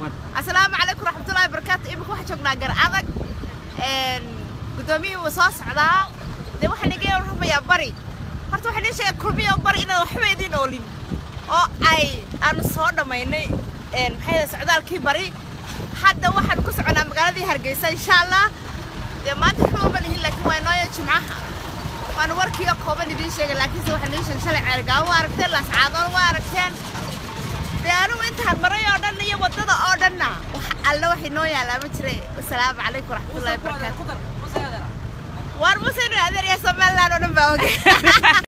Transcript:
asalaamu calaykum raxmatullahi barakaatu imika waxaa joognaa gar adag guddoomiyihii wuu soo socdaa dee waxaan iga warramayaa bari horta waxaan ii sheegay kulmiyo bari inaan waxba idiin oolin oo ay aanu soo dhammaynay maxay socdaalkii bari hadda waxaan ku soconaa magaaladii hargeysa insha allah dee maanta waxba uma lihin laakiin waa inooya jimcaha waana warkiiga kooban idiin sheegay laakiinse waxaan idiin sheegay shalay ceergaawo waa aragteen laascaadoon waa aragteen dee anigu intaan maray oo dhan iyo waddada oo dhanna wax alle wax inoo yaalaa ma jire wasalaamu calaykum waraxmatullahi wabarakaatu waar muuse inuu adeer iyo somaliland oo dhan baa ogay